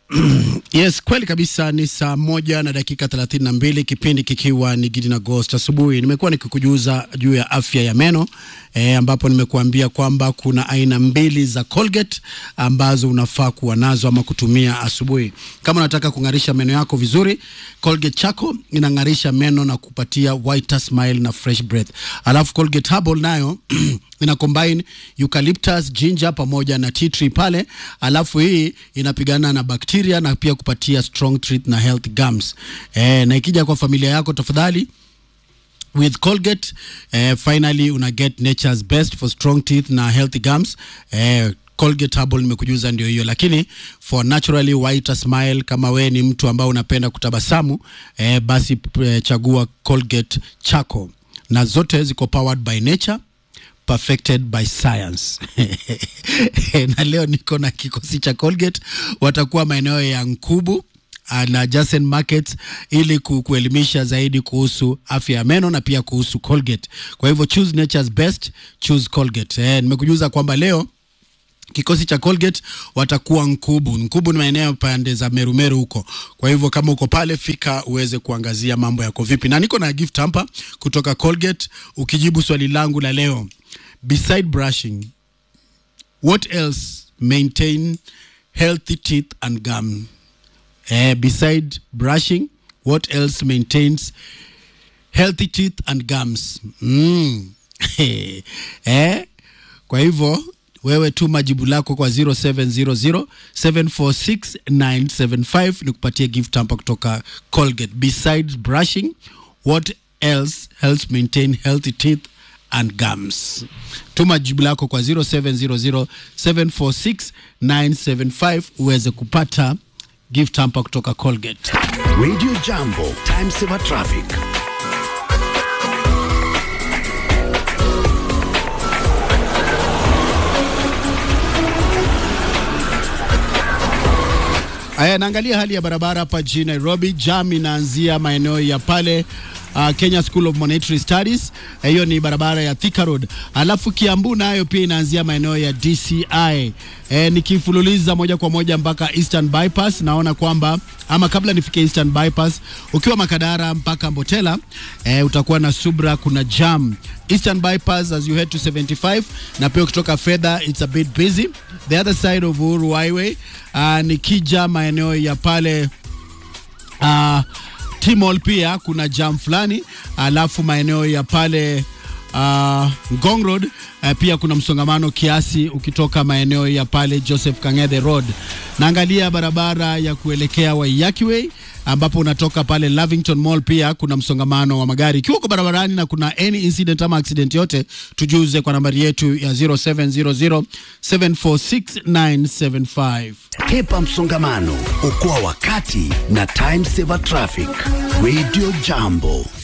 Yes, kweli kabisa. Ni saa moja na dakika thelathini na mbili kipindi kikiwa ni Gidi na Ghost asubuhi. Nimekuwa nikikujuza juu ya afya ya meno e, ambapo nimekuambia kwamba kuna aina mbili za Colgate ambazo unafaa kuwa nazo ama kutumia asubuhi kama unataka kung'arisha meno yako vizuri. Colgate Charcoal inang'arisha meno na kupatia whiter smile na fresh breath, alafu Colgate Herbal nayo ina combine eucalyptus, ginger pamoja na tea tree pale, alafu hii inapigana na bakteria na pia kupatia strong teeth na health gums. Eh, na ikija kwa familia yako tafadhali with Colgate eh, finally una get nature's best for strong teeth na healthy gums eh, Colgate Herbal nimekujuza ndio hiyo, lakini for naturally whiter smile, kama we ni mtu ambao unapenda kutabasamu eh, basi eh, chagua Colgate Charcoal, na zote ziko powered by nature perfected by science na leo niko na kikosi cha Colgate, watakuwa maeneo ya Nkubu na Jasen Market ili ku, kuelimisha zaidi kuhusu afya ya meno na pia kuhusu Colgate. Kwa hivyo choose nature's best, choose Colgate. Eh, nimekujuza kwamba leo kikosi cha Colgate watakuwa Nkubu. Nkubu ni maeneo pande za Merumeru huko. Kwa hivyo kama uko pale, fika uweze kuangazia mambo yako vipi, na niko na gift hapa kutoka Colgate. Ukijibu swali langu la leo, beside brushing what else maintain healthy teeth and gum? Eh, beside brushing what else maintains healthy teeth and gums? Mm. eh, kwa hivyo wewe tuma jibu lako kwa 0700746975 ni kupatia gift hapa kutoka Colgate. Besides brushing, what else helps maintain healthy teeth and gums? Tuma jibu lako kwa 0700746975 uweze kupata gift hapa kutoka Colgate. Radio Jambo, Time Saver Traffic. Aya, naangalia hali ya barabara hapa jijini Nairobi. Jam inaanzia maeneo ya pale uh, Kenya School of Monetary Studies, hiyo ni barabara ya Thika Road. Alafu Kiambu nayo pia inaanzia maeneo ya DCI. E, nikifululiza moja kwa moja mpaka Eastern Bypass, naona kwamba ama kabla nifike Eastern Bypass, ukiwa Makadara mpaka Mbotela e, utakuwa na subra, kuna jam Eastern Bypass as you head to 75 na pia ukitoka fedha it's a bit busy. The other side of Uhuru Highway uh, nikija maeneo ya pale uh, Timol pia kuna jam fulani, alafu maeneo ya pale uh, Ngong Road uh, pia kuna msongamano kiasi ukitoka maeneo ya pale Joseph Kang'ethe Road. Naangalia barabara ya kuelekea Waiyaki Way ambapo unatoka pale Lavington Mall pia kuna msongamano wa magari. Ikiwa uko barabarani na kuna any incident ama accident yote, tujuze kwa nambari yetu ya 0700746975. Hepa msongamano, okoa wakati na Time Saver Traffic. Radio Jambo.